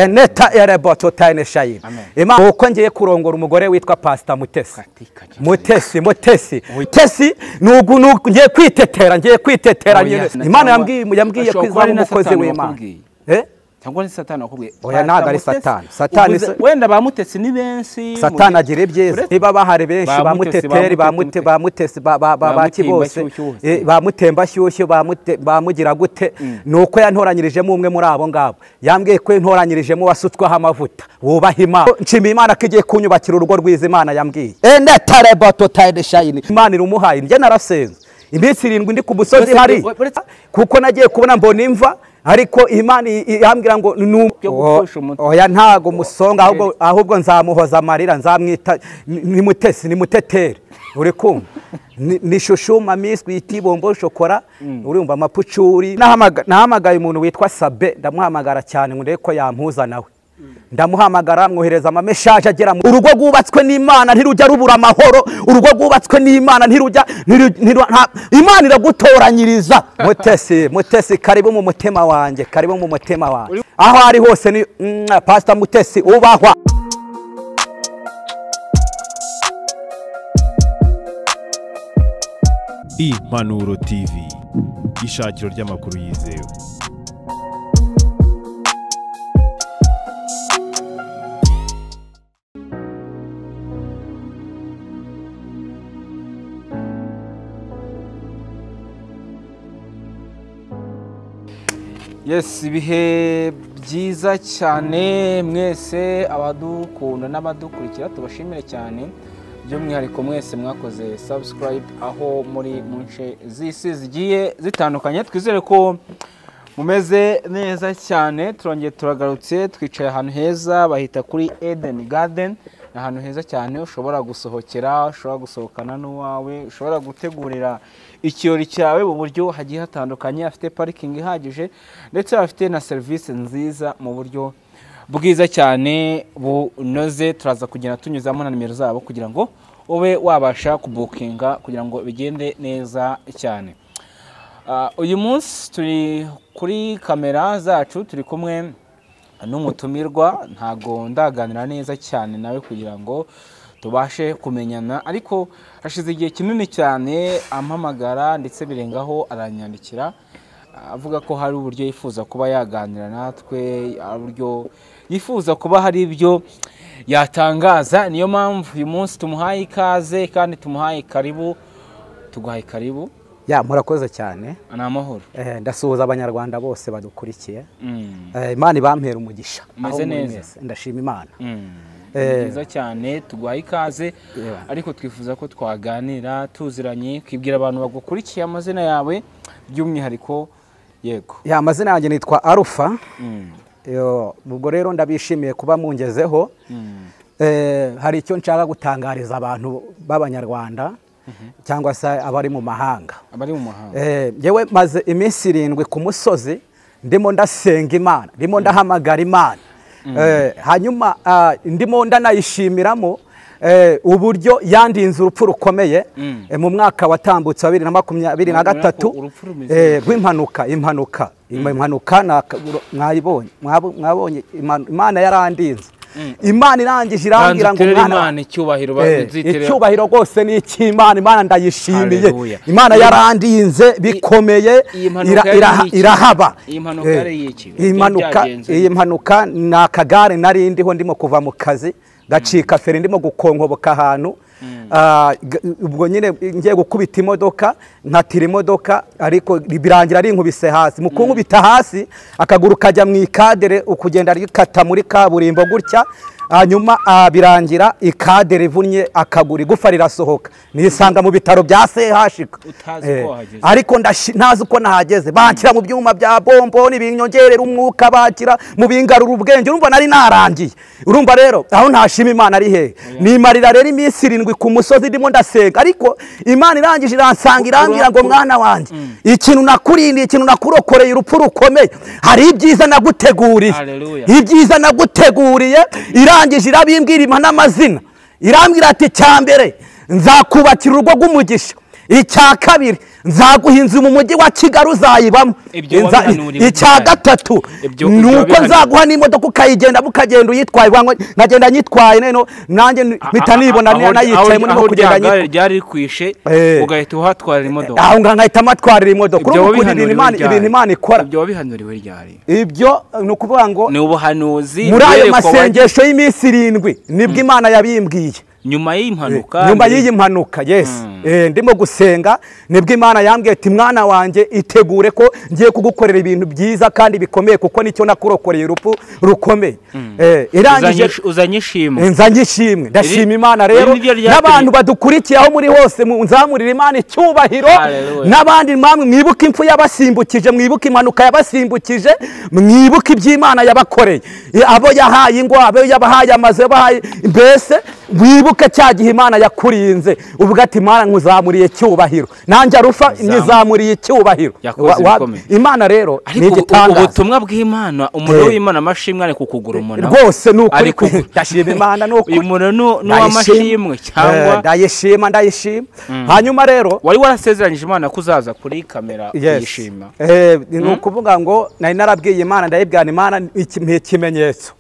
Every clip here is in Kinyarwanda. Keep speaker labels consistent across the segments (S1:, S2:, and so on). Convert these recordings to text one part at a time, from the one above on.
S1: eneta ereboto tayine shayini imana uko ngiye kurongora umugore witwa pasita mutesi mutesi mutesi mutesi nugu nugu ngiye kwitetera ngiye kwitetera
S2: Oya,
S1: nyine
S2: sinatanga-
S1: imana yambwiye yambwiye ko
S2: ashobora kuba
S1: izaba
S2: ari na
S1: umukozi
S2: Satani
S1: w'imana
S2: wakubwiye.
S1: Eh?
S2: cyangwa ni satani wakubwiye
S1: Oya, ntabwo ari
S2: Mutesi.
S1: Satani. Satani
S2: Uvuze-
S1: se-
S2: wenda ba mutesi ni benshi
S1: satani
S2: muri-
S1: agira ibyiza
S2: Uretse-
S1: niba bahari benshi
S2: Ba
S1: ba
S2: Mutesi, ba
S1: muteteri ba
S2: Mutesi,
S1: mute- ba mutesi ba- ba- ba-
S2: Ba
S1: baki bose
S2: Mutembashyushyu bose.
S1: Eh, ba mutembashyushyu ba mute- ba mugira gute ni uko yantoranyirijemo umwe muri abo ngabo yambwiye ko yantoranyirijemo wasutsweho amavuta wubaha imana nshimiye imana ko igiye kunyubakira urugo rwiza imana yambwiye enetareboto tayideshayini imana irumuhaye njye narasenze iminsi irindwi ndi ku musozi
S2: Uretse-
S1: hari
S2: uretse-
S1: kuko nagiye kubona mbona imva ariko imana i- i- yambwira ngo ni um-
S2: Byo gupfusha umuti.
S1: oya ntago musonga ahubwo ahubwo nzamuhoza amarira nzamwita ni- ni mutesi ni muteteri uri kumva ni ni shushuma miswi itibombo shokora urumva amapucuri Nahamaga- nahamagaye umuntu witwa sabe ndamuhamagara cyane ngo ndebe ko yampuza nawe ndamuhamagara mwohereza amameshaje agera mu urugo rwubatswe n'imana ntirujya rubura amahoro urugo rwubatswe n'imana ntirujya ntiru- ntiru- nta- imana iragutoranyiriza mutesi mutesi karibu mu mutima wanjye karibu mu mutima wanjye aho ari hose ni mwa, pastor mutesi ubahwa
S3: Impanuro TV ishakiro ry'amakuru yizewe
S2: yes ibihe byiza cyane mwese abadukunda n'abadukurikira tubashimire cyane by'umwihariko mwese mwakoze subscribe aho muri mu nce z'isi zigiye zitandukanye twizere ko mumeze neza cyane turongeye turagarutse twicaye ahantu heza bahita kuri Eden Garden ni ahantu heza cyane ushobora gusohokera ushobora gusohokana n'uwawe ushobora gutegurira ikirori cyawe mu buryo hagiye hatandukanye afite parikingi ihagije ndetse afite na serivisi nziza mu buryo bwiza cyane bunoze turaza kugenda tunyuzamo na nimero zabo kugira ngo ube wabasha kubukinga kugira ngo bigende neza cyane Ah, uyu munsi turi kuri kamera zacu turi kumwe n'umutumirwa ntago ndaganira neza cyane nawe kugira ngo tubashe kumenyana ariko hashize igihe kinini cyane ampamagara ndetse birengaho aranyandikira ah, avuga ko hari uburyo yifuza kuba yaganira natwe hari uburyo yifuza kuba hari ibyo yatangaza niyo mpamvu uyu munsi tumuhaye ikaze kandi tumuhaye karibu tuguhaye karibu
S1: ya murakoze cyane
S2: ni amahoro
S1: Eh, ndasuhuza abanyarwanda bose badukurikiye
S2: Mm.
S1: Eh, imana ibampera umugisha
S2: Mumeze
S1: aho muri
S2: neza.
S1: mwese. ndashima imana
S2: Mm.
S1: Eh.
S2: Ni byiza cyane tuguhaye ikaze ariko twifuza ko twaganira tuziranye kwibwira abantu bagukurikiye amazina yawe by'umwihariko yego
S1: ya amazina yanjye nitwa arufa
S2: Mm.
S1: Yo, ubwo rero ndabishimiye kuba mungezeho
S2: Mm.
S1: Eh, hari icyo nshaka gutangariza abantu b'abanyarwanda cyangwa se abari mu mahanga
S2: abari mu mahanga
S1: Eh, njyewe maze iminsi irindwi ku musozi ndimo ndasenga imana ndimo ndahamagara imana Eh, hanyuma ah, ndimo ndanayishimiramo eh, uburyo yandinze urupfu rukomeye
S2: Mm.
S1: eh, mu mwaka watambutse wa bibiri na makumyabiri na
S2: Urabona ko
S1: gatatu
S2: urupfu rumeze
S1: eh, rw'impanuka impanuka impanuka naka- mwayibonye mwabo- mwabonye imana Imana yarandinze imana irangije irambwira ngo
S2: Banza uterere
S1: umwana wa-
S2: imana icyubahiro
S1: Eh,
S2: baziterera-
S1: icyubahiro rwose ni icy'imana imana ndayishimiye
S2: Haleluya.
S1: imana yarandinze bikomeye
S2: iyi mpanuka
S1: ira-
S2: yari
S1: iraha-
S2: iki?
S1: irahaba
S2: Iyi mpanuka
S1: Eh,
S2: yari iki?
S1: iyi
S2: Byari
S1: mpanuka-
S2: byagenze
S1: iyi
S2: bite?
S1: mpanuka ni akagare nari ndiho ndimo kuva mu kazi gacika feri ndimo gukonkoboka ahantu Ah, g- ubwo nyine ngiye gukubita imodoka nkatira imodoka ariko birangira rinkubise hasi mu kunkubita hasi akaguru kajya mu ikadere ukugenda rikata muri kaburimbo gutya hanyuma ah, birangira ikadere ivunnye akaguru igufa rirasohoka nisanga mu bitaro bya sehashika
S2: Utazi
S1: Eh,
S2: uko wahageze.
S1: ariko ndashi- ntazi uko nahageze banshyira mu byuma bya bomboni binyongerera umwuka bakira mu bingarura ubwenge urumva nari narangiye urumva rero aho ntashima imana ari hehe nimarira rero iminsi irindwi ku musozi ndimo ndasenga ariko imana irangije iransanga irambwira ngo mwana wanjye ikintu nakurindiye ikintu nakurokoreye urupfu rukomeye hari ibyiza naguteguriye
S2: Hallelujah.
S1: ibyiza naguteguriye irangije irabimbwira impa n'amazina irambwira ati cya mbere nzakubakira urugo rw'umugisha icya kabiri nzaguha inzu mu mujyi wa kigali uzayibamo
S2: Ibyo
S1: Inza-
S2: wabihanuriwe
S1: icya
S2: cyane.
S1: gatatu
S2: Ibyo- ibyo
S1: ni uko
S2: wabihanuriwe.
S1: nzaguha n'imodoka ukayigenda ukagenda uyitwaye uvuga ngo nkagenda nyitwaye noneho nanjye mpita nibona
S2: Aho-
S1: nanayicayemo
S2: aho
S1: niho kugenda
S2: rya
S1: nyitwaye
S2: gare ryari rikwishe
S1: Eh.
S2: ugahita uhatwarira imodoka
S1: aho ngaho nkahita amatwarira imodoka
S2: Ibyo
S1: urumva ukuntu
S2: wabihanuriwe
S1: ibintu Imana-
S2: ryari?
S1: ibintu imana ikora
S2: ibyo wabihanuriwe ryari
S1: ibyo ni ukuvuga ngo
S2: ni ubuhanuzi
S1: muri ayo
S2: bwerekwa wa-
S1: masengesho y'iminsi irindwi nibwo imana yabimbwiye
S2: nyuma y'iyi mpanuka
S1: nyuma y'iyi mpanuka yesi Eh, ndimo gusenga nibwo imana yambwiye ati mwana wanjye itegure ko ngiye kugukorera ibintu byiza kandi bikomeye kuko nicyo nakurokoreye urupfu rukomeye Eh, irangije
S2: Uzanye- uzanye ishimwe
S1: nzanye ishimwe ndashima
S2: Iri-
S1: imana rero
S2: iri ni ryo ryatumye-
S1: n'abantu badukurikiye aho muri hose mu- nzamurira imana icyubahiro
S2: Hallelujah.
S1: n'abandi mpamwe mwibuke impfu yabasimbukije mwibuke impanuka yabasimbukije mwibuke iby'imana yabakoreye I- abo yahaye ingo abo yabahaye amazu yabahaye mbese mwibuke cya gihe imana yakurinze uvuga ati imana nkuzamuriye icyubahiro nanjye arufa nyizamuriye icyubahiro
S2: Yakoze
S1: Wa- wa-
S2: ibikomeye.
S1: imana rero ni
S2: ariko ubu-
S1: igitangaza
S2: ubutumwa bw'imana umuriro
S1: Eh.
S2: w'imana amashimwe ari kukugura umuntu
S1: rwose ni ukuri
S2: Ariko-
S1: kwe. ndashima imana ni ukuri
S2: uyu muntu ni ni
S1: Ndayishima.
S2: uw'amashimwe
S1: Eh,
S2: cyangwa
S1: ndayishima ndayishima hanyuma rero
S2: wari warasezeranyije imana ko uzaza kuri kamera uyishima
S1: Eh, ni ukuvuga ngo nari narabwiye imana ndayibwana imana iki- mpa ikimenyetso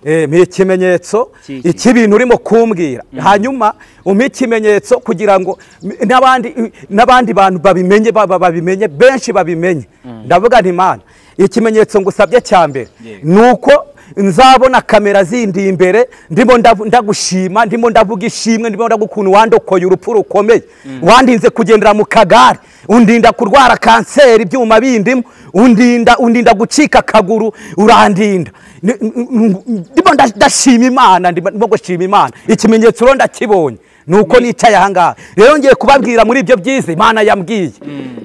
S1: Eh, mpa ikimenyetso
S2: Kiki.
S1: icy'ibintu urimo kumbwira hanyuma umpa ikimenyetso kugira ngo m- n'abandi n'abandi bantu babimenye ba- ba- babimenye benshi babimenye ndavuga nti imana ikimenyetso ngusabye cya mbere
S2: Yeah.
S1: ni uko nzabona kamera zindi imbere ndimo ndavu- ndagushima ndimo ndavuga ishimwe ndimo ndavuga ukuntu wandokoye urupfu rukomeye wandinze kugendera mu kagare undinda kurwara kanseri ibyuma bindimo undinda undinda gucika akaguru urandinda Ni- n- n- n- ndimo nda- ndashima imana ndimo ndimo gushima imana ikimenyetso rero ndakibonye ni uko nicaye aha ngaha rero ngiye kubabwira muri ibyo byiza imana yambwiye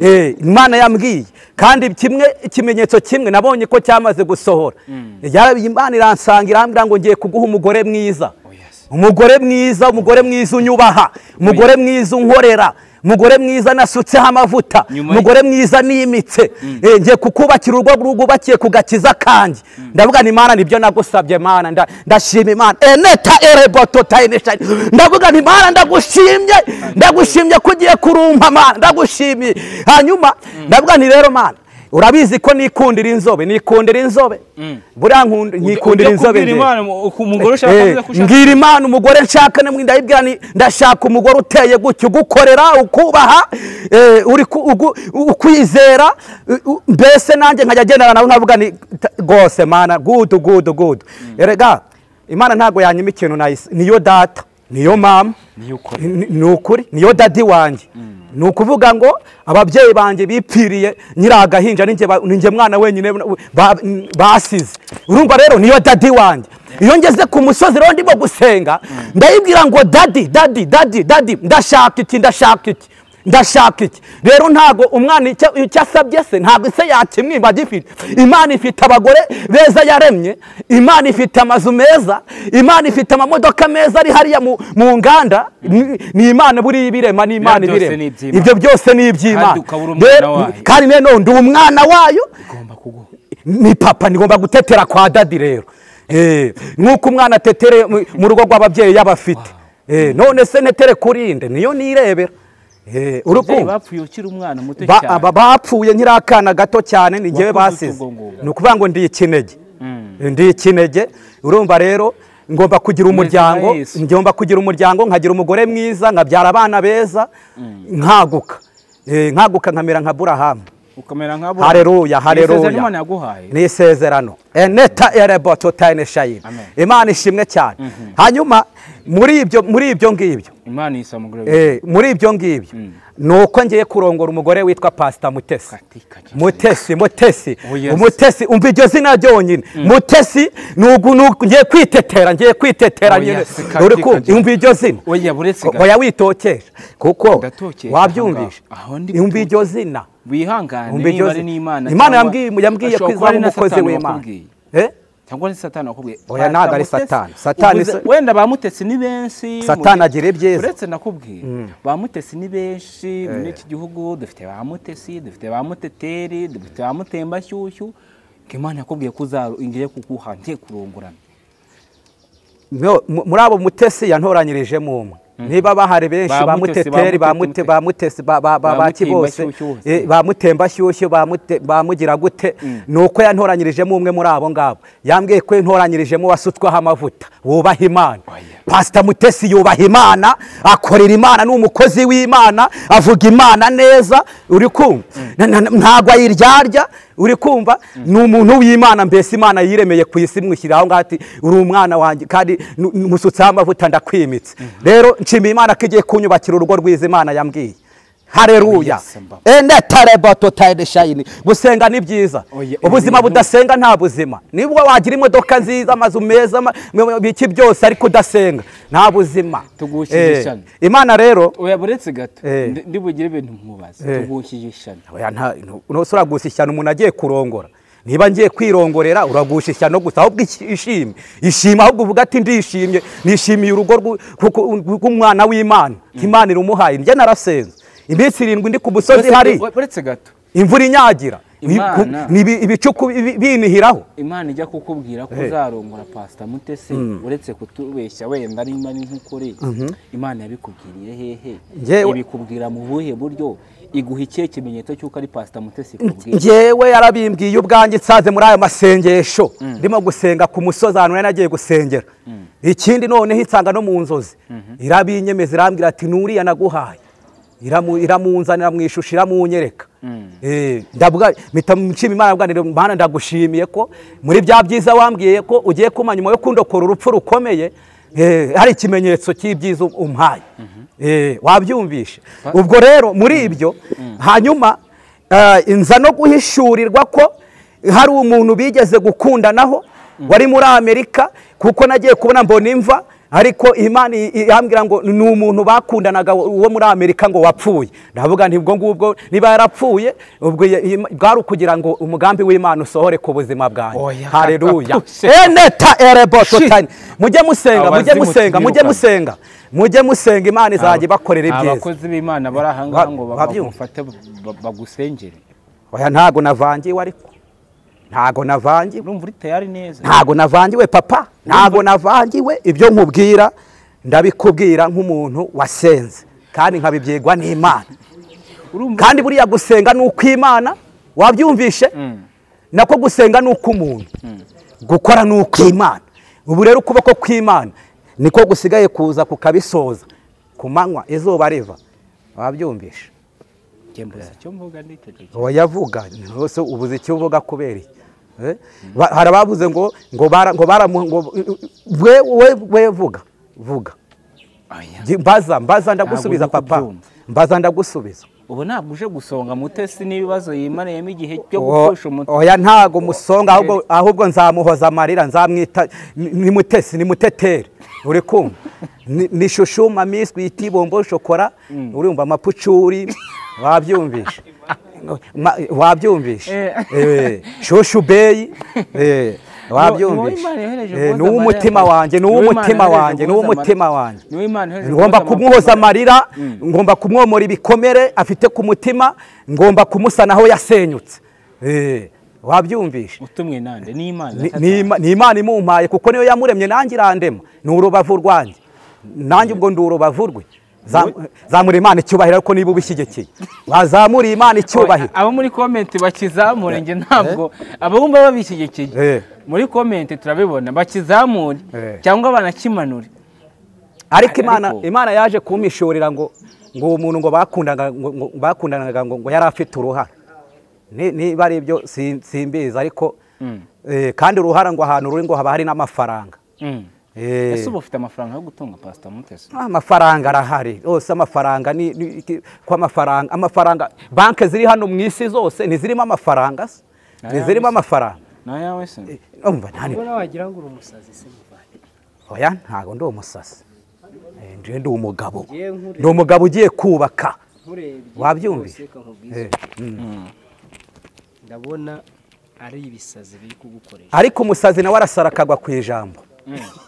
S1: Eh, imana yambwiye kandi kimwe ikimenyetso kimwe nabonye ko cyamaze gusohora Yarabiye imana iransanga irambwira ngo ngiye kuguha umugore mwiza
S2: yes.
S1: umugore mwiza umugore mwiza unyubaha umugore mwiza unkorera umugore mwiza nasutseho amavuta
S2: Nyuma y-
S1: umugore mwiza nimitse Eh, ngiye kukubakira urugo rwubakiye ku gakiza kanjye ndavuga ni imana nibyo nagusabye mana nda- ndashima imana eneta ereboto tayinisha ndavuga ni imana ndagushimye ndagushimye ko ugiye kurumpa mana ndagushimiye hanyuma ndavuga ni rero mana urabizi ko nikundira inzobe nikundira inzobe buriya nkunda- nyikundira
S2: Ujya
S1: inzobe
S2: kubwira
S1: njye.
S2: imana mu- ku- umugore ushaka
S1: Eh,
S2: kuvuga ko ushaka
S1: ngira imana umugore nshaka namwe ndayibwira ni ndashaka umugore uteye gutyo ugukorera ukubaha eh, uri ku- ugu- ukwizera u- u- mbese nanjye nkajya agendana nawe nkavuga ni ta- rwose mana gudu gudu gudu erega imana ntabwo yanyima ikintu nayise niyo data niyo mama
S2: Niyo ukora.
S1: ni ni ukuri niyo dadi wanjye ni ukuvuga ngo ababyeyi banjye bipfiriye nyiri agahinja ninjye ba- ninjye mwana wenyine ba- basize urumva rero niyo dadi wanjye iyo ngeze ku musozi rero ndimo gusenga ndayibwira ngo dadi dadi dadi dadi ndashaka iki ndashaka iki ndashaka iki rero ntago umwana icyo icyo asabye se ntabwo se yakimwiba agifite imana ifite abagore beza yaremye imana ifite amazu meza imana ifite amamodoka meza ari hariya mu, mu nganda ni, ni imana buriya ibirema ni imana
S2: Biriya byose
S1: ibirema
S2: ni iby'Imana.
S1: ibyo byose ni iby'imana
S2: Kandi ukaba uri umwana
S1: Rero-
S2: wayo.
S1: kandi nanone ndi umwana wayo
S2: ugomba kuguha
S1: ni papa nigomba gutetera kwa dadi rero Eh, nk'uko umwana atetereye mu- mu rugo rw'ababyeyi y'abafite none se netere kurinde niyo nirebera Eh,
S2: ababyeyi
S1: urukumva
S2: bapfuye ukiri umwana muto
S1: Ba-
S2: cyane
S1: aba bapfuye nkiri akana gato cyane ni njyewe
S2: Wakoze
S1: basize
S2: utugongo.
S1: ni ukuvuga ngo ndi ikinege ndi ikinege urumva rero ngomba kugira umuryango
S2: Yesu.
S1: ngomba kugira umuryango nkagira umugore mwiza nkabyara abana beza nkaguka Eh, nkaguka nkamera nka burahamu
S2: ukamera nka bo
S1: hareruya
S2: Isezerano
S1: hareruya
S2: imana yaguhaye
S1: ni isezerano eneta ereboto tayine shayini
S2: Amen.
S1: imana ishimwe cyane hanyuma muri ibyo muri ibyo ngibyo
S2: imana yisa umugore
S1: Eh, muri ibyo ngibyo ni uko ngiye kurongora umugore witwa pasita mutesi
S2: Katika jina.
S1: mutesi mutesi
S2: Oh, yes.
S1: umutesi umva iryo zina ryonyine mutesi ni ugu- ni ugu- ngiye kwitetera ngiye kwitetera
S2: Oh,
S1: nyine
S2: yes. Katika
S1: Uri kumva?
S2: jina.
S1: umva iryo zina
S2: oya buretse gato
S1: oya witokesha kuko
S2: Ndatokesha
S1: wabyumvisha
S2: ahangaha. Aho ndi
S1: umva iryo zina
S2: wihangane
S1: umva
S2: niba
S1: iryo
S2: ari
S1: zina
S2: n'imana
S1: imana
S2: cyangwa-
S1: yambwiye yambwiye ko
S2: ashobora
S1: izaba
S2: kuba ari na
S1: umukozi
S2: Satani
S1: w'imana
S2: wakubwiye.
S1: Eh?
S2: cyangwa ni satani wakubwiye
S1: Oya, ntabwo ari
S2: Batamutesi.
S1: Satani. Satani
S2: Uvuze-
S1: se-
S2: wenda bamutesi ni benshi
S1: Satani
S2: muri-
S1: agira ibyiza.
S2: uretse nakubwiye bamutesi ni benshi muri iki gihugu dufite bamutesi dufite bamuteteri dufite bamutembanshyushyu ngo imana yakubwiye ko uzaru- ngiye kuguha ngiye kurungurana
S1: No, mu- muri abo mutesi yantoranyirijemo umwe niba bahari benshi ba muteteri ba mute ba mutesi ba ba ba baki bose ba mutemba shyushye ba mute ba mugira gute nuko yantoranyirijemo umwe muri abo ngabo yambwiye ko yantoranyirijemo wasutswaho amavuta wubaha imana pasita mutesi yubaha imana akorera imana ni umukozi w'imana avuga imana neza uri kumva ntabwo ayiryarya uri kumva ni umuntu w'imana mbese imana yiremeye ku isi mwishyiraho ngaho ati uri umwana wanjye kandi nu- nu- musutseho amavuta ndakwimitse rero nshimiye imana ko igiye kunyubakira urugo rwiza imana yambwiye hareruya
S2: Yes, Mbaba.
S1: enetarebototaedeshayini gusenga ni byiza
S2: Oya,
S1: ubuzima
S2: ibintu-
S1: budasenga nta buzima nibwo wagira imodoka nziza amazu meza ama- biki byose ariko udasenga nta buzima
S2: Tugushije
S1: Eh,
S2: ishyano.
S1: imana rero
S2: oya buretse gato
S1: Eh.
S2: ndi- ndi bugire ibintu nkubaza
S1: Eh.
S2: tugukije ishyano
S1: oya nta ntose uragusa ishyano umuntu agiye kurongora niba ngiye kwirongorera uragusha ishyano gusa ahubwo ishi- ishimye ishima ahubwo uvuga ati ndishimye nishimiye urugo rw'u- kuko- rw'umwana w'imana ko imana irumuhaye njye narasenze iminsi irindwi ndi ku musozi
S2: Buretse-
S1: hari
S2: buretse gato
S1: imvura inyagira
S2: Imana.
S1: Ibi- ibi- ibicuku bi- binihiraho
S2: imana ijya kukubwira ko
S1: Eh.
S2: uzarongora pasita mutese uretse kutubeshya wenda nimba ari nk'ukuri imana yabikubwiriye hehe
S1: Njyewe-
S2: ibikubwira mu buhe buryo iguha ikihe kimenyetso cy'uko ari pasita mutese ikubwira
S1: njyewe yarabimbwiye ubwanjye nsanze muri ayo masengesho ndimo gusenga ku musozi ahantu nari nagiye gusengera ikindi noneho insanga no mu nzozi irabinyemeza irambwira ati nuriya naguhaye Iramu- iramunzanira mu ishusho iramunyereka Eh, ndavuga mpita nshima imana avuga nti mana ndagushimiye ko muri bya byiza wambwiye ko ugiye kuma nyuma yo kundokora urupfu rukomeye eh, hari ikimenyetso cy'ibyiza umpaye Eh, wabyumvishe ubwo rero muri ibyo hanyuma Eh, inza no guhishurirwa ko hari umuntu bigeze gukundanaho wari muri amerika kuko nagiye kubona mbona imva ariko imana i- i- yambwira ngo ni umuntu bakundanaga uwo muri amerika ngo wapfuye ndavuga nti ubwo ngubwo niba yarapfuye ubwo ya- ima- bwari ukugira ngo umugambi w'imana usohore ku buzima bwanjye
S2: Oya,
S1: hareruya
S2: kakapusha.
S1: eneta erebototani mujye musenga mujye
S2: Abazimu
S1: musenga mujye
S2: tubirukana.
S1: musenga mujye musenga imana izajya ibakorera ibyiza
S2: abakozi b'imana bari aha ngaha
S1: Ba-
S2: ngo
S1: babyumva.
S2: bamufate bagusengere
S1: oya ntago navangiwe ariko ntago navangiwe
S2: urumva uri tayari neza
S1: ntago navangiwe papa ntago navangiwe ibyo nkubwira ndabikubwira nk'umuntu wasenze kandi nkabibyigwa n'imana
S2: urumva
S1: kandi buriya gusenga ni ukw'imana wabyumvishe nako gusenga ni ukw'umuntu gukora ni ukw'imana ubu rero ukuboko kw'imana niko gusigaye kuza kukabisoza ku manywa izuba riva wabyumvishe
S2: njye mbuze icyo mvuga n'icyo
S1: wayavuga rwose ubuze icyo uvuga kubera iki Eh? Ba- hari abavuze ngo ngo bara ngo baramu ngo we we we vuga vuga
S2: oya
S1: Ngi- mbaza mbaza ndagusubiza
S2: Ntabwo ndi
S1: papa
S2: kubyumva.
S1: mbaza ndagusubiza
S2: ubu ntabwo uje gusonga mutesi n'ibibazo yimariyemo igihe cyo
S1: O-
S2: gupfusha umuntu
S1: oya ntago musonga ahubwo ahubwo nzamuhoza amarira nzamwita ni ni mutesi ni muteteri uri kumva Ni- ni shushuma miswi itibombo shokora urumva amapucuri wabyumvishe Ma- wabyumvishe
S2: Eh.
S1: Eh, shushu beyi eh,
S2: Ni- ni
S1: wabyumvishe
S2: uwo Imana yohereje
S1: Eh,
S2: guhoza
S1: ni uw'umutima
S2: amarira.
S1: wanjye ni
S2: Ni uw'Imana
S1: uw'umutima
S2: yohereje
S1: wanjye ni
S2: guhoza
S1: uw'umutima
S2: amarira.
S1: wanjye
S2: Ni uw'Imana yohereje
S1: ngomba
S2: guhoza
S1: kumwoza
S2: amarira.
S1: amarira ngomba kumwomora ibikomere afite ku mutima ngomba kumusana aho yasenyutse Eh, wabyumvishe
S2: utumwe nande ni imana
S1: Ni- ni Ima- ni imana imumpaye kuko niyo yamuremye nanjye irandema ni urubavu rwanjye nanjye ubwo ndi urubavu rwe Zam- zamura imana icyubahiro ariko niba ubishyigikiye wazamuriye imana icyubahiro
S2: abo muri komenti bakizamure njye ntabwo abumva babishyigikiye
S1: Eh.
S2: muri komenti turabibona bakizamure
S1: Eh.
S2: cyangwa banakimanure
S1: ariko imana
S2: Ariko-
S1: imana yaje kumpishurira ngo ngo uwo muntu ngo bakundanaga ngo- ngo- bakundanaga ngo ngo yari afite uruhara Ni- niba ari ibyo si- simbizi ariko eh, kandi uruhara ngo ahantu ruri ngo haba hari n'amafaranga
S2: Mm.
S1: Eh,
S2: ese ubu ufite amafaranga yo gutunga pasita mutesi
S1: ah, amafaranga arahari rwose amafaranga ni ni- iki- ko amafaranga amafaranga banki ziri hano mu isi zose ntizirimo amafaranga se ntizirimo amafaranga
S2: nayawe se
S1: umva nta
S4: ubona wagira ngo uri umusazi se muvandi
S1: oya ntabwo ndi umusasi Eh, njye ndi umugabo
S4: Njye nkure-
S1: ni umugabo ugiye kubaka
S4: nkurebye
S1: Wabyumvise?
S4: rwose kankubwiza
S1: Eh,
S4: ndabona ari ibisazi biri kugukoresha
S1: ariko umusazi nawe arasara akagwa ku ijambo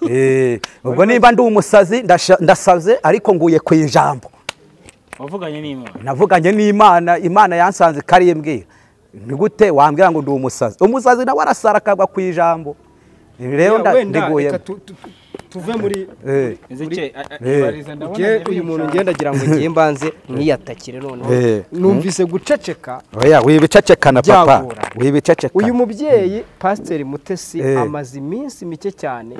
S1: Eh, ubwo niba ndi umusazi ndasha- ndasaze ariko nguye ku ijambo
S2: wavuganye n'imana
S1: navuganye n'imana imana yansanze kariye mbwira ni gute wambwira ngo ndi umusazi umusazi nawe arasara akagwa ku ijambo rero
S4: Ya,
S1: nda-
S4: wenda
S1: ndiguyemo
S4: reka tu- tu- tu-
S5: tuve muri
S1: Eh,
S2: Ezekiel, a- a-
S1: Eh.
S2: ibariza ndabona
S5: nge
S2: nyabinshaka.
S5: uyu muntu ngenda agira ngo ngiye mbanze nkiyatakire noneho
S1: Eh.
S5: numvise guceceka
S1: oya wibicecekana papa
S5: Byagora.
S1: wibicecekana
S5: uyu mubyeyi pasiteri mutesi
S1: Eh.
S5: amaze iminsi mike cyane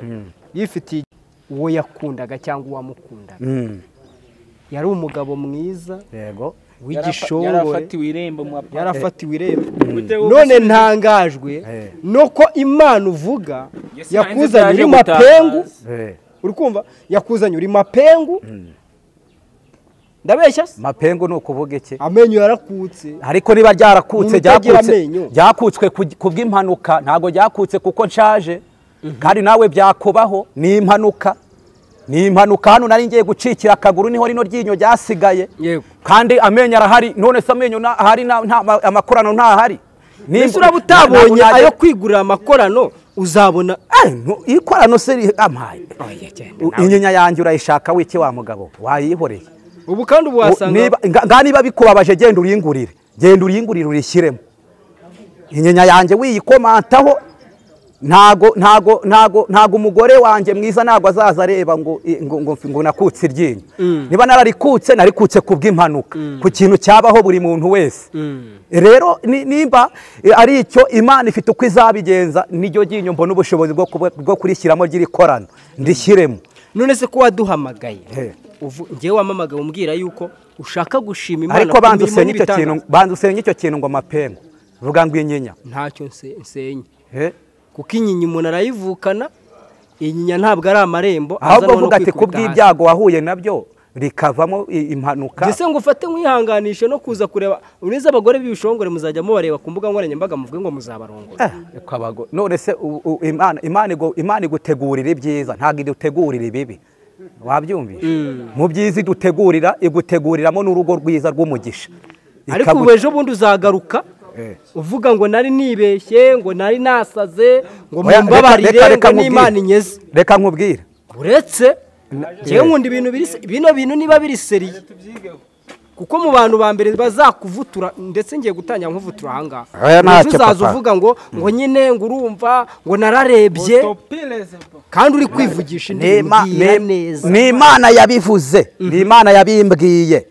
S5: yifitiye uwo yakundaga cyangwa uwamukundaga
S1: Mm.
S5: yari umugabo mwiza
S1: yego
S2: Yarafa-
S5: w'igishongore
S2: yarafatiwe irembo mu apa-
S5: yarafatiwe irembo
S2: Gute wo-
S5: none ntangajwe
S1: Eh.
S5: nuko imana uvuga
S2: Yesu hanze
S5: yakuzanye uri
S2: byaje
S5: mapengu
S2: gutabaza.
S1: Eh.
S5: uri kumva yakuzanye uri mapengu ndabeshya se
S1: mapengu ni ukuvuga iki
S5: amenyo yarakutse
S1: ariko niba ryarakutse
S5: Umuntu utagira
S1: ryakutse
S5: amenyo.
S1: ryakutse ku bw'impanuka ntabwo ryakutse kuko nshaje kandi nawe byakubaho ni impanuka ni impanuka hano nari ngiye gucikira akaguru niho rino ryinyo ryasigaye
S5: Yego.
S1: kandi amenyo arahari none se amenyo nta- ahari nta- nta- amakorano ntahari Nimba-
S5: mbese uraba
S1: ntabwo
S5: utabonye
S1: najya-
S5: ayo kwigurira amakorano uzabona
S1: Eh, ntu- ikorano se ri- amaye inyinya yanjye urayishaka wiki wa mugabo wayihoreye
S5: ubu kandi ubu
S1: U-
S5: wasanga
S1: niba nga- nga niba bikubabaje genda uyingurire genda uyingurire urishyiremo inyinya yanjye wiyikomantaho ntago ntago ntago ntago umugore wanjye mwiza ntago azaza areba ngo i- ngo ngo, ngo nakutse iryinyo niba nararikutse narikutse ku bw'impanuka ku kintu cyabaho buri muntu wese rero ni- nimba eh, ari icyo imana ifite uko izabigenza niryo ryinyo mbona ubushobozi bwo kuba- bwo kurishyiramo ry'irikorano ndishyiremo
S5: none se ko waduhamagaye
S1: He.
S5: uvu- njyewe wamamagaye umubwira yuko ushaka gushima imana
S1: ariko
S5: ku
S1: banza
S5: mirimo
S1: usenye icyo
S5: n'ibitangaza.
S1: kintu banza usenye icyo kintu ngo amapengu vuga ngo inyinya
S5: ntacyo nse- nsenye
S1: Eh?
S5: kuko inyinya umuntu arayivukana inyinya ntabwo ari amarembo
S1: ahubwo
S5: aza
S1: vuga ati
S5: noneho
S1: ku
S5: kwikubita hasi."
S1: bw'ibyago wahuye nabyo rikavamo i- impanuka
S5: Mbese ngo ufate nkwihanganishe no kuza kureba ureze abagore b'ibishongore muzajya mubareba ku mbuga nkoranyambaga muvuge ngo muzabarongora
S1: Eh, ukabago- none se u- u- imana imana igu- imana igutegurira ibyiza ntabwo idutegurira ibibi wabyumvishe mu byiza idutegurira iguteguriramo n'urugo rwiza rw'umugisha
S5: ariko
S1: Ikagu-
S5: ubu ejo bundi uzagaruka
S1: Eh.
S5: uvuga ngo nari nibeshye ngo nari nasaze ngo
S1: Oya, reka- reka-
S5: mumbabarire
S1: reka
S5: ngo
S1: nkubwire.
S5: n'imana inyeze
S1: reka nkubwire
S5: uretse njyewe nkunda ibintu biri se- bino bintu niba biri seriye kuko mu bantu ba mbere bazakuvutura ndetse ngiye gutangira nkuvutura ahangaha
S1: Oya,
S5: Ejo
S1: ntacyo,
S5: uzaza
S1: papa.
S5: uvuga ngo ngo nyine ngo urumva ngo nararebye kandi uri kwivugisha indi bintu
S1: Nima-
S5: mbwira
S1: ni-
S5: neza
S1: ni imana yabivuze ni imana yabimbwiye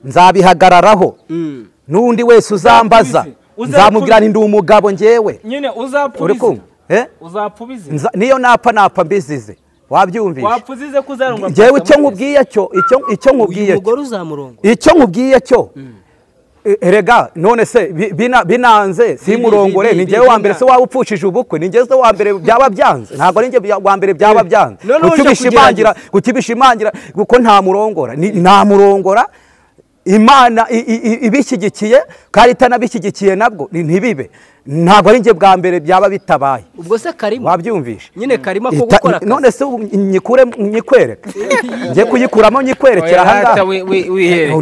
S1: nzabihagararaho n'undi wese uzambaza
S2: Uzakubize.
S1: nzamubwira ni ndi umugabo njyewe
S2: nyine
S1: uri kumva
S2: uzapubize
S1: Eh?
S2: uzapubize
S1: Nza- niyo napa napa mbizize wabyumvishe
S2: wapuzize ko uzarungwa
S1: ngewe icyo nkubwiye cyo icyo- icyo
S5: uyu
S1: nkubwiye cyo
S5: mugore uzamurongo
S1: icyo nkubwiye cyo e- erega none se bi- bina- binanze simurongore
S5: bi-
S1: ni
S5: bi-
S1: njyewe wa mbere
S5: bina-
S1: se waba upfushije ubukwe ni njyewe se wa mbere byaba byanze ntabwo ari njye wa mbere byaba byanze
S5: None
S1: Kuki
S5: uje
S1: ubishimangira- kuki ubishimangira kuko ntamurongora Ni- ntamurongora imana i- i- i- ibishyigikiye kandi itanabishyigikiye nabwo ni- ntibibe ntabwo ari njye bwa mbere byaba bitabaye
S5: ubwo se karimo
S1: wabyumvise
S5: nyine karimo ko
S1: Ita-
S5: gukora akazi
S1: none se ubu nyikure nyikwereke njye kuyikuramo nyikwerekera ahangaha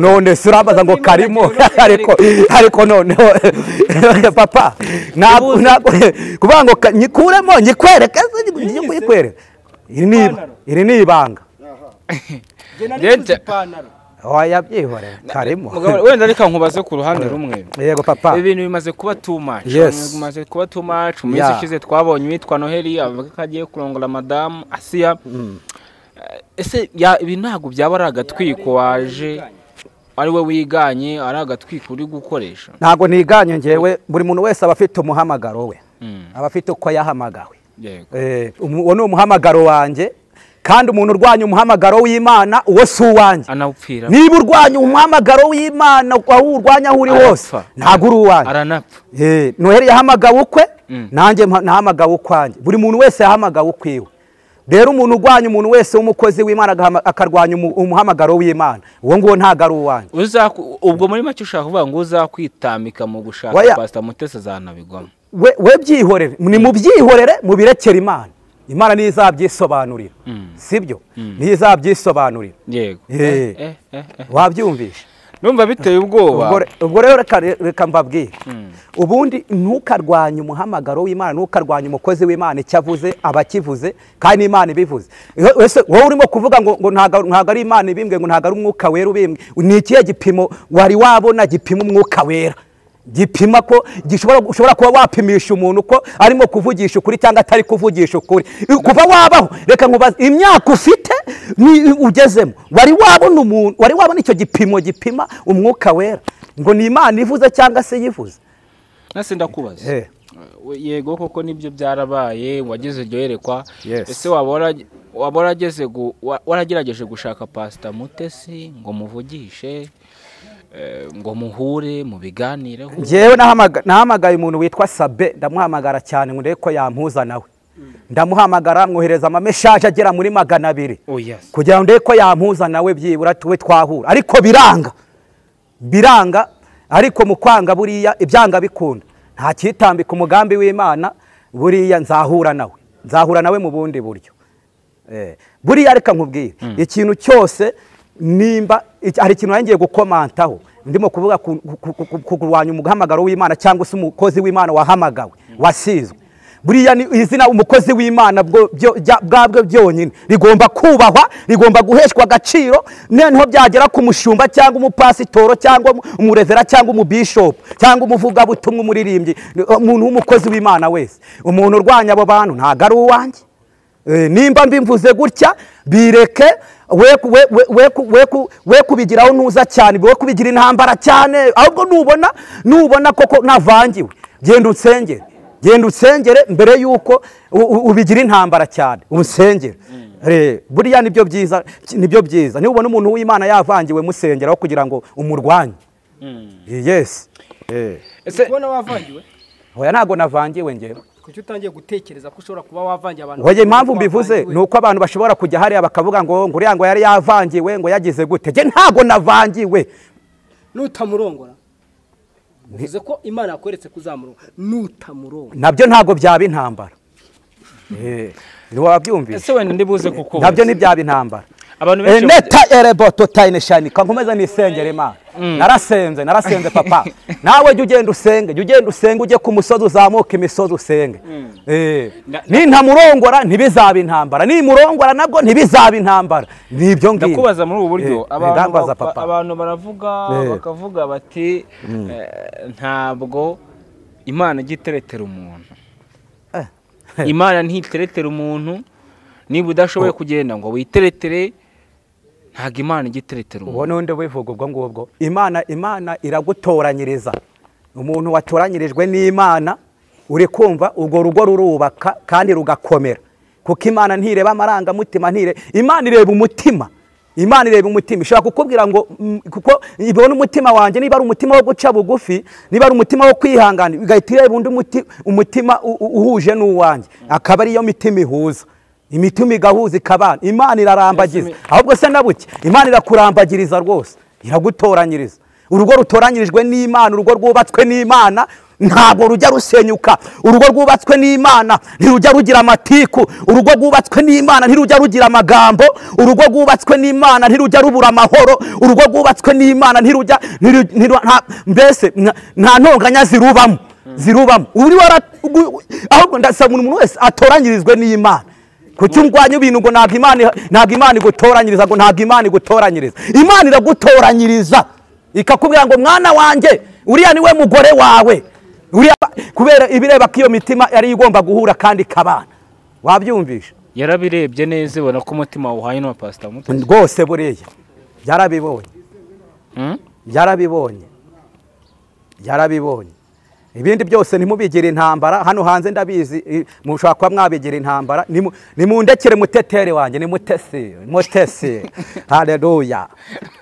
S1: none se urabaza ngo karimo ariko ariko noneho papa ntabwo ntabwo kuvuga ngo ka- nyikuremo nyikwereke se njye kuyikwereka iri ni iba- iri ni ibanga oya byihorere karimo
S2: wenda reka nkubaze ku ruhande rumwe
S1: yego papa
S2: ibi bintu bimaze kuba too much
S1: Yes.
S2: bimaze kuba too much mu minsi
S1: Yeah.
S2: ishize twabonye uwitwa noheli avuga ko agiye kurongora madamu asiya Eh, ese ya- ibi ntabwo byaba ari agatwiko waje ari we wiganye ari agatwiko uri gukoresha
S1: ntabwo niganye ngewe buri muntu wese aba afite umuhamagaro we aba afite uko yahamagawe
S2: yego
S1: Eh, umu- uwo ni umuhamagaro wanjye kandi umuntu urwanya umuhamagaro w'imana uwo si uwanjye
S2: anawupfira
S1: niba urwanya umuhamagaro w'imana aho urwanya aho uri hose
S2: Arapfa.
S1: ntabwo uri uwanjye
S2: aranapfa
S1: Eh, noheli yahamagawe ukwe
S2: Mm.
S1: nanjye mpa- nahamagawe ukwanjye buri muntu wese yahamagawe ukwiwe rero umuntu urwanya umuntu wese w'umukozi w'imana agahama- akarwanya umu- umuhamagaro w'imana uwo nguwo ntabwo ari uwanjye
S2: Uzaku- ubwo muri make ushaka kuvuga ngo uzakwitambika mu gushaka
S1: Oya.
S2: pasita mutesi azanabigwamo
S1: we we byihorere ni mu byihorere mu birekere imana imana niyo izabyisobanurira
S2: Mm.
S1: sibyo niyo izabyisobanurira
S2: yego
S1: Eh.
S2: Eh, eh, eh.
S1: wabyumvishe
S2: numva biteye ubwoba
S1: Ubwo re- ubwo rero reka- reka mbabwire ubundi ntukarwanye umuhamagaro w'imana ntukarwanye umukozi w'imana icyo avuze aba akivuze kandi n'imana ibivuze Iyo- ese wowe urimo kuvuga ngo ngo ntago ntago ari imana ibimbwe ngo ntago ari umwuka wera ubimbwe ni ikihe gipimo wari wabona gipima umwuka wera gipima ko gishobora ushobora kuba wapimisha umuntu ko arimo kuvugisha ukuri cyangwa atari kuvugisha ukuri I- kuva wabaho reka nkubaze imyaka ufite ni ugezemo wari wabona umuntu wari wabona icyo gipimo gipima umwuka wera ngo ni imana ivuze cyangwa se yivuze
S2: nase ndakubaza
S1: Eh.
S2: We- yego koko nibyo byarabaye wageze iryo yerekwa
S1: Yes.
S2: ese waba wara- waba warageze gu- wa- waragerageje gushaka pasita mutesi ngo muvugishe eh, ngo muhure mubiganireho
S1: ngewe nahamaga- nahamagaye umuntu witwa sabe ndamuhamagara cyane ngo ndebe ko yampuza nawe ndamuhamagara mwohereza amameshaje agera muri magana abiri
S2: oya
S1: kugira ngo ndebe ko yampuza nawe byibura tuwe twahura ariko biranga biranga ariko mu kwanga buriya ibyanga bikunda nta kitambika umugambi w'imana buriya nzahura nawe nzahura nawe mu bundi buryo Eh, buriya reka nkubwire ikintu cyose nimba iki- hari ikintu nari ngiye gukomantaho ndimo kuvuga ku- ku- ku- ku- kurwanya umuhamagaro w'imana cyangwa se umukozi w'imana wahamagawe wasizwe buriya ni izina umukozi w'imana bwo- byo- bya- bwabwo byonyine rigomba kubahwa rigomba guheshwa agaciro noneho byagera ku mushumba cyangwa umupasitoro cyangwa umu- umurevera cyangwa umubishopu cyangwa umuvugabutumwa umuririmbyi ni- umuntu w'umukozi w'imana wese umuntu urwanya abo bantu ntabwo ari uwanjye Eh, nimba mbimvuze gutya bireke we ku- we- we- we ku- we ku- we kubigiraho ntuza cyane we kubigira intambara cyane ahubwo nubona nubona koko navangiwe genda unsengere genda unsengere mbere y'uko u- u- ubigira intambara cyane unsengere Eh, buriya nibyo byiza nibyo byiza nubona umuntu w'imana yavangiwe musengeraho kugira ngo umurwanye Eh, yes Eh,
S5: ese kubona wavangiwe
S1: hoya ntabwo navangiwe ngewe
S5: kuki utangiye gutekereza ko ushobora kuba wavangiye abantu
S1: Hoya impamvu mbivuze ni uko abantu bashobora kujya hariya bakavuga ngo ngo uriya ngo yari yavangiwe ngo yagize gute njye ntabwo navangiwe
S5: nutamurongora bivuze ko imana yakweretse ko uzamurongora nutamurongora
S1: nabyo ntabwo byaba intambara Eh, wabyumvise
S2: ese wenda ndibuze kuko
S1: nabyo ntibyaba intambara
S2: Abantu
S1: Eh,
S2: benshi
S1: neta erebo totayine shanika nkomeze nisengera imana narasenze narasenze papa nawe jya ugenda usenge jya ugenda usenge ujye ku musozi uzamuke imisozi usenge Eh,
S2: Na-
S1: nintamurongora ntibizaba intambara nimurongora nabwo ntibizaba intambara ni ibyo ngibyo
S2: ndakubaza muri ubu buryo
S1: Eh,
S2: abantu
S1: ndambaza
S2: ba-
S1: papa.
S2: abantu baravuga
S1: Eh.
S2: bakavuga bati eh, ntabwo imana ijya iteretera umuntu
S1: Eh.
S2: imana ntiteretera umuntu niba udashoboye kugenda ngo witeretere ntabwo imana ijya iteretera
S1: uwo
S2: umuntu
S1: n'undi wivuga ubwo ngubwo imana imana iragutoranyiriza umuntu watoranyirijwe n'imana uri kumva urwo rugo rurubaka kandi rugakomera kuko imana ntireba amarangamutima ntire imana ireba umutima imana ireba umutima ishobora kukubwira ngo mm, kuko ibona umutima wanjye niba ari umutima wo guca bugufi niba ari umutima wo kwihangana igahita ireba undi muti- umutima u- u- uhuje n'uwanjye akaba ariyo mitima ihuza imitima igahuza ikabana imana irarambagiza ahubwo se na buke imana irakurambagiriza rwose iragutoranyiriza urugo rutoranyirijwe n'imana urugo rwubatswe n'imana ntabwo rujya rusenyuka urugo rwubatswe n'imana ntirujya rugira amatiku urugo rwubatswe n'imana ntirujya rugira amagambo urugo rwubatswe n'imana ntirujya rubura amahoro urugo rwubatswe n'imana ntirujya ntiru- ntiru- nta- mbese nta- nta ntonganya zirubamo zirubamo uri wara ugu- ahubwo ndasaba buri muntu wese atoranyirizwe n'imana kuki ungwanya ibintu ngo ntabwo imana iha- ntabwo imana igutoranyiriza ngo ntabwo imana igutoranyiriza imana iragutoranyiriza ikakubwira ngo mwana wanjye uriya niwe mugore wawe uriya kubera ibireba ko iyo mitima yari igomba guhura kandi ikabana wabyumvisha
S2: yarabirebye neza ibona ko umutima wuhaye n'uwa pasita muto
S1: rwose buriya byarabibonye
S2: Hmm?
S1: byarabibonye byarabibonye ibindi byose ntimubigire intambara hano hanze ndabizi i- mushobora kuba mwabigira intambara Nimu- nimundekere mutetere wanjye ni mutesi mutesi hareruya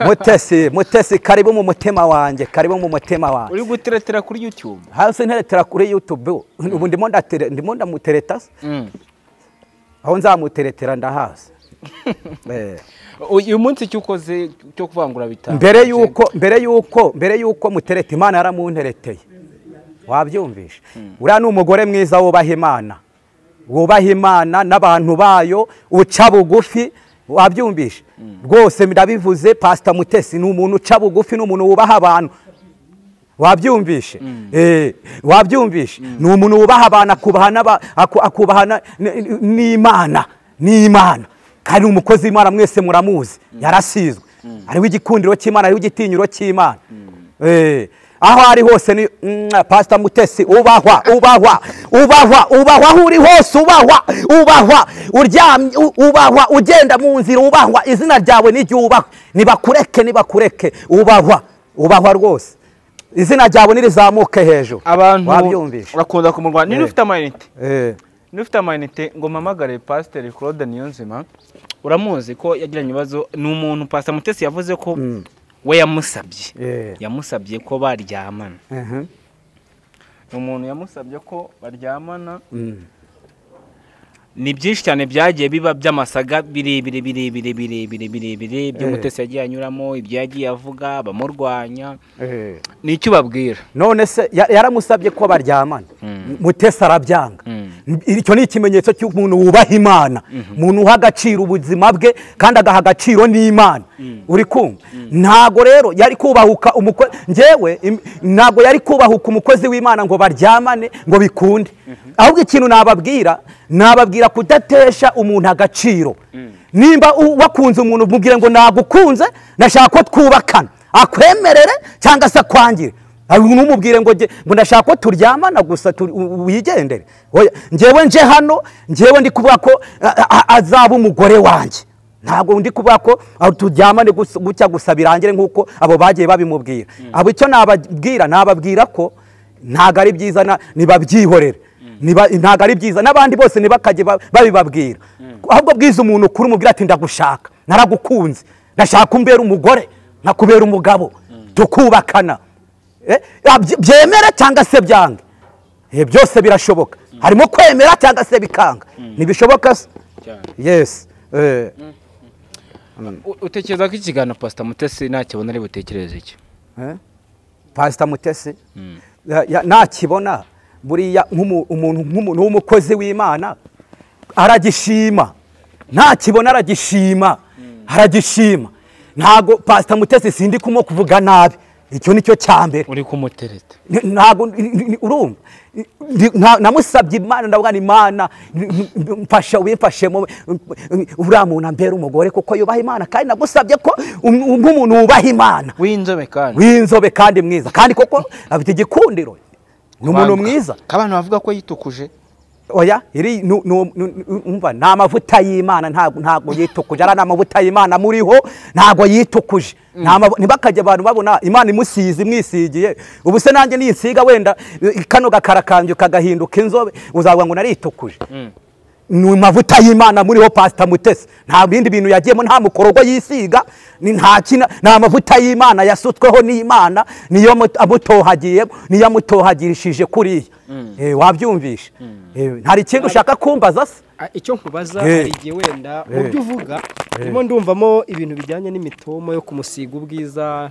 S1: mutesi mutesi karibu mu mutima wanjye karibu mu mutima wanjye
S2: uri guteretera kuri youtube
S1: hasi nteretera kuri youtube ubu ndimo ndatere- ndimo ndamutereta se.
S2: Mm.
S1: aho nzamuteretera ndahazi Eh.
S2: uyu munsi icyo ukoze cyo kuvangura bitanu
S1: mbere yuko mbere yuko mbere yuko mutereta imana yaramuntereteye wabyumvishe uriya ni umugore mwiza wubaha imana wubaha imana n'abantu bayo uca bugufi wabyumvishe rwose ndabivuze pasita mutesi ni umuntu uca bugufi ni umuntu wubaha abantu wabyumvishe Eh, wabyumvishe ni umuntu wubaha abantu akubaha n'aba- aku- akubaha na- n- n'imana n'imana kandi ni umukozi w'imana mwese muramuzi yarasizwe hariho igikundiro cy'imana hariho igitinyiro cy'imana Eh, aho ari hose ni mwa, pastor mutesi ubahwa ubahwa ubahwa ubahwa aho uri hose ubahwa ubahwa uryamye u- ubahwa ugenda mu nzira ubahwa izina ryawe niryubahwe nibakureke nibakureke ubahwa ubahwa rwose izina ryawe nirizamuke hejuru
S2: abantu
S1: wabyumvishe
S2: bakunda kumurwanya niba
S1: Eh.
S2: ufite amayinite
S1: Eh,
S2: niba ufite amayinite ngo mpamagare pasiteri claude niyonzima uramuzi ko yagiranye ibibazo ni umuntu pasiteri mutesi yavuze ko we yamusabye
S1: Eh.
S2: yamusabye ko baryamana
S1: mhm,
S2: ni umuntu yamusabye ko baryamana
S1: mm.
S2: ni byinshi cyane byagiye biba by'amasaga birebire birebire birebire birebire byo mutesi yagiye anyuramo ibyo yagiye avuga bamurwanya
S1: Eh.
S2: ni icyo ubabwira
S1: none se ya- yaramusabye ko baryamana mutesi arabyanga icyo ni ikimenyetso cy'umuntu wubaha imana umuntu uha agaciro ubuzima bwe kandi agaha agaciro n'imana uri kumva ntabwo rero yari kubahuka umukozi ngewe im- ntabwo yari kubahuka umukozi w'imana ngo baryamane ngo bikunde ahubwo ikintu nababwira nababwira kudatesha umuntu agaciro nimba u- wakunze umuntu mubwire ngo nagukunze nashaka ko twubakana akwemerere cyangwa se akwangire Ari numubwire ngo nge- ngo ndashaka ko turyamana gusa tu- u- wigendere Oya, njyewe nje hano njyewe ndi kuvuga ko a- a- azaba umugore wanjye ntabwo ndi kuvuga ko ah, turyamane gusa- gutya gusa birangire nk'uko abo bagiye babimubwira abo icyo nababwira nababwira ko ntabwo ari byiza na- nibabyihorere Niba- ntabwo ari byiza n'abandi bose ntibakajye ba- babibabwira ahubwo bwiza umuntu ukuri umubwira ati ndagushaka naragukunze ndashaka ko umbera umugore nkakubera umugabo tukubakana Eh, abye- byemera cyangwa se byange Eh, byose birashoboka harimo kwemera cyangwa se bikanga ntibishoboka se
S2: cyane
S1: yes eh,
S2: U- utekereza ko ikiganiro pasita mutesi ntakibona ari butekereze iki
S1: eh. pastor mutesi ya- ya- nakibona buriya nk'umu- umuntu nk'umuntu w'umukozi w'imana aragishima nakibona aragishima aragishima ntabwo pastor mutesi sindi kumo kuvuga nabi icyo ni cyo cya mbere
S2: uri kumutereta
S1: Ni- ntabwo ni- ni- ni- urumva Ni- ni- nta- namusabye imana ndavuga ni imana ni- ni- mfasha wimfashemo uriya muntu ambera umugore kuko yubaha imana kandi nagusabye ko um- nk'umuntu wubaha imana
S2: w'inzobe kandi
S1: w'inzobe kandi mwiza kandi koko afite igikundiro ni umuntu
S2: Banga.
S1: mwiza
S2: abantu bavuga ko yitukuje
S1: oya iri nu- nu- nu- nu- umva ni amavuta y'imana ntabwo ntabwo yitukuje ari amavuta y'imana amuriho ntabwo yitukuje Nta mavu- ntibakajya abantu babona imana imusize imwisigiye ubu se nanjye niyinsiga wenda eh, kano gakarakange kagahinduka inzobe uzavuga ngo naritukuje ni amavuta y'imana muriho pasita mutesi nta bindi bintu yagiyemo nta mukorogo yisiga ni nta kina ni amavuta y'imana yasutsweho n'imana niyo mut- amutohagiye niyo amutohagirishije kuriya Eh, wabyumvisha Eh, hari ikindi ushaka kumbaza se
S5: Ah, icyo nkubaza
S1: Eh.
S5: hari igihe wenda mu byo uvuga ndimo ndumvamo ibintu bijyanye n'imitomo yo kumusiga ubwiza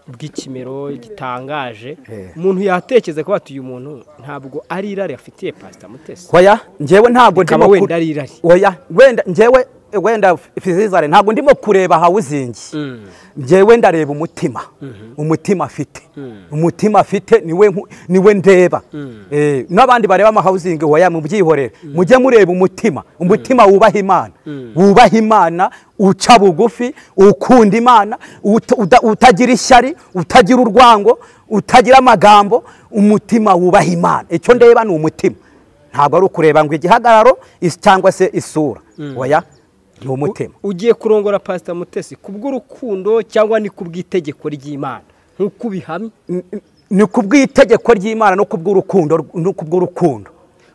S5: bw'ikimero gitangaje
S1: Eh.
S5: umuntu yatekereza ko bati uyu muntu ntabwo ari irari afitiye pasita mutesi
S1: oya njyewe ntabwo
S5: Bikaba
S1: ndimo
S5: wenda
S1: ku-
S5: ari irari.
S1: oya wenda njyewe wenda fizizare ntabwo ndimo kureba hawuzingi njyewe ndareba umutima umutima afite umutima afite niwe nku- niwe ndeba Eh, n'abandi bareba amahawuzingi hoya mubyihorere mujye mureba umutima umutima wubaha imana wubaha imana uca bugufi ukunda imana uta- uta- utagira ishyari utagira urwango utagira amagambo umutima wubaha imana icyo ndeba ni umutima ntabwo ari ukureba ngo igihagararo is- cyangwa se isura oya ni umutima
S5: ugiye kurongora pasita mutesi kubw'urukundo cyangwa ni kubw'itegeko ry'imana nk'uko ubihamya
S1: N- n- ni ku bw'itegeko ry'imana no ku bw'urukundo rw- no ku bw'urukundo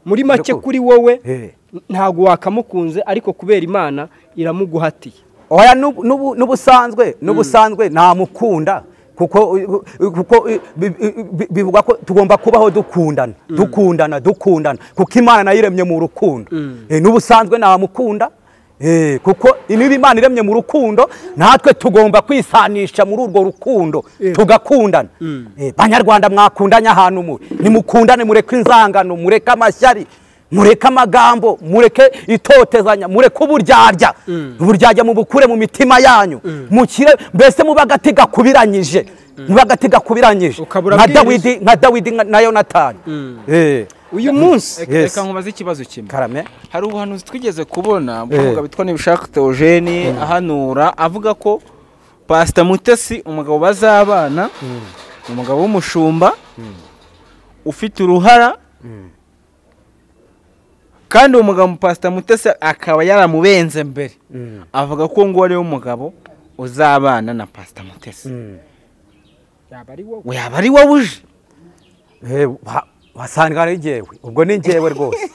S5: muri make
S1: Ndakuru-
S5: kuri wowe
S1: Eh.
S5: ntabwo wakamukunze ariko kubera imana iramuguhatiye
S1: oya n'ubu- n'ubu- n'ubusanzwe n'ubusanzwe namukunda kuko u- u- kuko i- bi- i- bi- bivugwa ko tugomba kubaho dukundana dukundana dukundana kuko imana nayo iremye mu rukundo Eh, n'ubusanzwe namukunda Eh, kuko niba imana iremye mu rukundo natwe tugomba kwisanisha muri urwo rukundo tugakundana Eh, banyarwanda mwakundanye ahantu muri nimukundane mureke inzangano mureke amashyari mureke amagambo mureke itotezanya mureke uburyarya uburyarya mubukure mu mitima yanyu mukire mbese muba agati gakubiranyije muba agati gakubiranyije
S5: Ukabura
S1: nka
S5: bwiriza.
S1: dawidi nka dawidi nka- na yonatani Eh,
S5: uyu munsi
S1: Yes.
S2: reka nkubaze ikibazo kimwe
S1: karame
S2: hari ubuhanuzi twigeze kubona umukobwa witwa ntibishaka theogene ahanura avuga ko pasita mutesi umugabo bazabana ni umugabo w'umushumba ufite uruhara kandi uwo mugabo pasita mutesi akaba yaramubenze mbere avuga ko ngo ariwe mugabo uzabana na pasita mutesi
S5: yaba ari wowe
S2: yaba ari wowe uje
S1: Eh, wa- wasanga ari njyewe ubwo ni njyewe rwose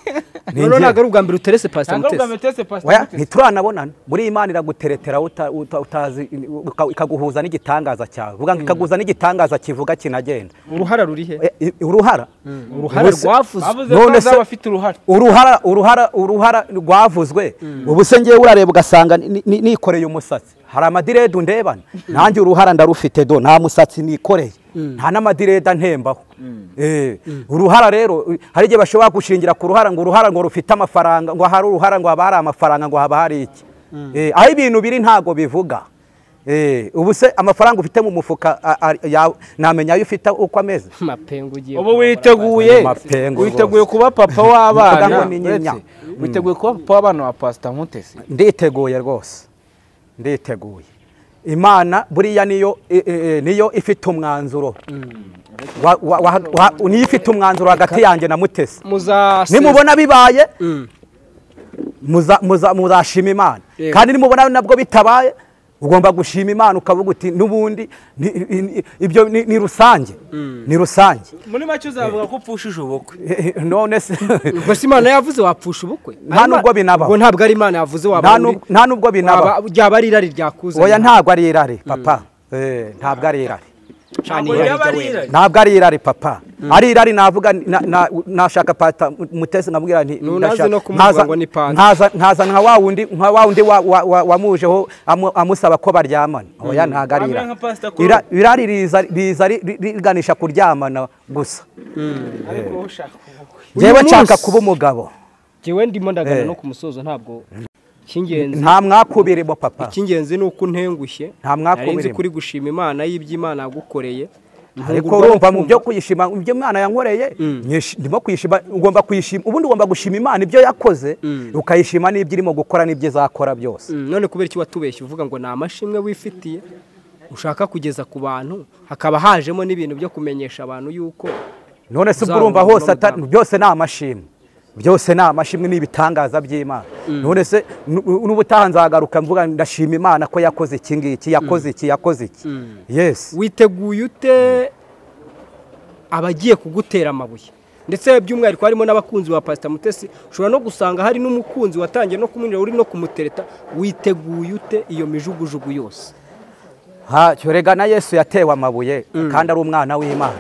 S1: Ni
S5: noneho ntabwo
S1: njyewe.
S5: ari ubwa mbere uterese pasita mutesi
S2: mutesi
S1: Oya, ntituranabonana muri iyi Imana iraguteretera uta- uta- utazi uka- ikaguhuza n'igitangaza cyawe Uvuga ngo ikaguhuza n'igitangaza kivuga kinagenda
S5: uruhara ruri he
S1: Eh, eh, uruhara
S5: uruhara
S1: Ubuse-
S5: rwavuze
S2: bavuze ko
S1: none se-
S2: azaba afite uruhara
S1: uruhara uruhara uruhara rwavuzwe ubu se ngewe urareba ugasanga ni- ni- nikoreye umusatsi hari amadirede undebana nanjye uruhara ndarufite do nta musatsi nikoreye nta n'amadirede antembaho Eh, uruhara rero eh, hari igihe bashobora gushingira ku ruhara ngo uruhara ngo rufite amafaranga ngo hari uruhara ngo haba hari amafaranga ngo haba hari iki Eh, aho ibintu biri ntago bivuga Eh, ubu se amafaranga ufite mu mufuka a- a- yawe, namenya ayo ufite uko ameze
S4: mapengu ugiye
S2: ubu
S4: kurongora
S2: witeguye
S1: Mapengu rwose.
S2: witeguye kuba papa
S1: Mvuga
S2: w'abana
S1: ngo ni nyinya.
S2: uretse, witeguye kuba papa w'abana wa pasita mutesi
S1: nditeguye rwose nditeguye imana buriya niyo e- e- e, niyo ifite umwanzuro Wa- wa- wa- wa- niyo ifite umwanzuro hagati yanjye na mutesi
S5: muzasezerana
S1: nimubona bibaye muza- muza- muzashima imana
S5: Yego.
S1: kandi nimubona nabwo bitabaye ugomba gushima imana ukavuga uti n'ubundi ni- i- i- ibyo ni ni rusange ni rusange
S2: muri make uzavuga ko upfushije ubukwe
S1: Eh, eh, none se
S5: gusa imana yavuze wapfusha ubukwe
S1: Nta nubwo binabaho.
S5: ubwo ntabwo ari imana yavuze
S1: nta
S5: waba
S1: nub- nta nubwo binaba
S5: waba- ryaba ari irari ryakuzanye
S1: oya ntabwo ari irare papa Eh, ntabwo ari irare
S5: Cana
S2: Ntabwo
S5: irari
S2: ryaba ari
S5: ry'awera.
S2: irari.
S1: ntabwo ari irari papa ari irari navuga ni- na- na- nashaka pata mutesi nkamubwira nti
S5: Ntunaze
S1: ndashaka-
S5: no kumubwira
S1: nkaza-
S5: ngo ni pata.
S1: nkaza- nkaza nka wa wundi nka wa wundi wa- wa- wa- wamujeho amu- amusaba ko baryamana oya ntabwo ari
S2: Amera
S1: irari
S2: nka Pastor Claude.
S1: Ira- irari riza riza ri- ri- riganisha kuryamana gusa
S2: ariko ushaka ubukwe
S5: Uyu
S1: njyewe
S5: munsi-
S1: nshaka kuba umugabo
S5: Jewe ndimo ndagana
S1: Eh.
S5: no ku musozo ntabwo icy'ingenzi
S1: nta mwakubirimo papa
S5: icy'ingenzi ni uko untengushye
S1: Nta mwaka
S5: Nari nzi
S1: ubirimo.
S5: kuri gushima imana y'iby'imana yagukoreye
S1: ariko
S5: Ntungurwa no
S1: urumva mu
S5: kumva.
S1: byo kuyishima mu byo mwana yankoreye nyishi- ndimo kuyishima ugomba kuyishima ubundi ugomba gushima imana ibyo yakoze ukayishima n'ibyo irimo gukora n'ibyo izakora byose
S5: Mm, none kubera iki watubeshye uvuga ngo ni amashimwe wifitiye ushaka kugeza ku bantu hakaba hajemo n'ibintu byo kumenyesha abantu yuko
S1: none se ubwo
S5: Uzabona
S1: urumva hose
S5: ubuzima
S1: ata- byose ni amashimwe byose ni amashimwe ni ibitangaza by'imana none se nu- n'ubutaha nzagaruka mvuga ndashima imana ko yakoze iki ngiki yakoze iki yakoze iki yes
S5: witeguye ute abagiye kugutera amabuye ndetse by'umwihariko harimo n'abakunzi ba pasita mutesi ushobora no gusanga hari n'umukunzi watangiye no kumwinjira uri no kumutereta witeguye ute iyo mijugujugu yose
S1: ntacyo rega na yesu yatewe amabuye kandi ari umwana w'imana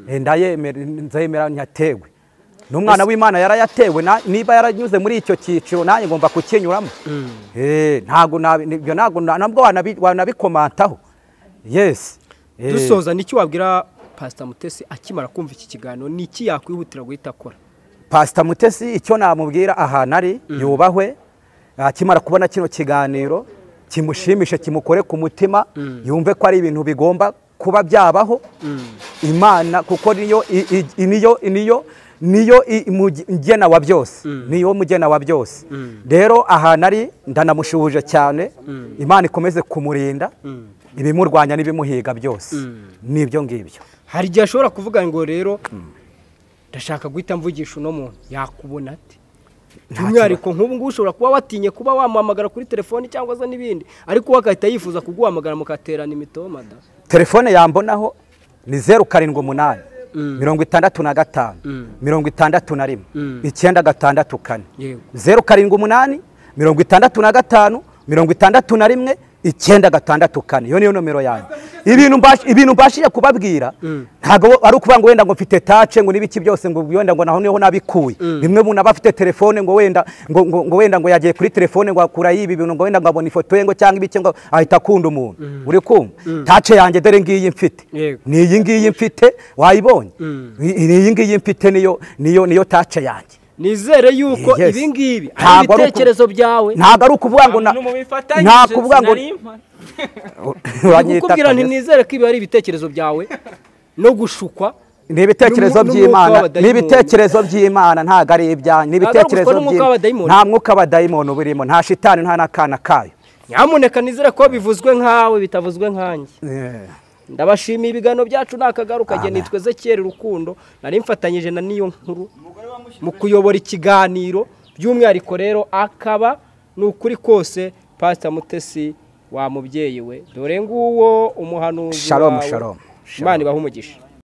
S1: Eh, ndayemera nzemera nyatewe n'umwana w'imana yarayatewe na- niba yaranyuze muri icyo cyiciro nanjye ngomba kukinyuramo Eh, ntabwo nabi- ibyo ntabwo na- nabwo wanabi- wanabikomantaho yes Eh,
S5: dusoza n'icyo wabwira pasita mutesi akimara kumva iki kiganiro ni iki yakwihutira guhita akora
S1: pasita mutesi icyo namubwira ahantu ari yubahwe akimara kubona kino kiganiro kimushimishe kimukore ku mutima yumve ko ari ibintu bigomba kuba byabaho imana kuko niyo i- i- i- niyo niyo niyo i- muge- mugena wa byose niyo mugena wa byose rero ahantu ari ndanamushuhuje cyane imana ikomeze kumurinda ibimurwanya n'ibimuhiga byose nibyo ngibyo
S5: hari igihe ashobora kuvuga ngo rero ndashaka guhita mvugisha uno muntu yakubona ate by'umwihariko nk'ubu ngubu ushobora kuba watinye kuba wamuhamagara kuri telefoni cyangwa se n'ibindi ariko we agahita yifuza kuguhamagara mukaterana imitomada
S1: telefone yambonaho ni zeru karindwi umunani mirongo itandatu na gatanu mirongo itandatu na rimwe icyenda gatandatu kane
S5: Yego.
S1: zeru karindwi umunani mirongo itandatu na gatanu mirongo itandatu na rimwe icyenda gatandatu kane iyo niyo nomero yanjye ibintu mbash- ibintu mbashije kubabwira ntabwo ari ukuvuga ngo wenda ngo mfite tace ngo n'ibiki byose ngo wenda ngo naho niho nabikuye bimwe umuntu aba afite telefone ngo wenda ngo, ngo, ngo wenda ngo yagiye kuri telefone ngo akura yibi bintu ngo wenda ngo abona ifoto ye ngo cyangwa ibiki ngo ahita akunda umuntu uri kumva tace yanjye dore ngiyi mfite
S5: Yego.
S1: ni iyi ngiyi mfite wayibonye I- ni iyi ngiyi mfite niyo niyo niyo tace yanjye
S5: nizere yuko
S1: Yes.
S5: ibi ngibi ari
S1: Ntabwo ari uku-
S5: ibitekerezo byawe
S1: ntabwo ari ukuvuga ngo na- nta kuvuga ngo uranyita
S5: kukubwira nti
S1: Kaneza.
S5: nizere ko ibi ari ibitekerezo byawe no gushukwa
S1: ni ibitekerezo
S5: N'umu- n'umwuka
S1: by'imana
S5: w'abadayimoni.
S1: ni ibitekerezo by'imana ntabwo ari ibyanyu ni
S5: Ntabwo ari
S1: ibitekerezo
S5: gushukwa n'umwuka
S1: by'Imana.
S5: w'abadayimoni.
S1: nta mwuka w'abadayimoni uba urimo nta shitani nta n'akana kayo
S5: nyamuneka nizere ko bivuzwe nkawe bitavuzwe nkanjye ndabashimiye ibiganiro byacu nta kagaruka njye nitwe Ezekiel Rukundo nari mfatanyije na niyo nkuru mu kuyobora ikiganiro by'umwihariko rero akaba ni ukuri kose Pastor Mutesi wa mubyeyi we dore nguwo umuhanuzi
S1: Shalom,
S5: wawe.
S1: shalom, shalom.
S5: Imana ibahe umugisha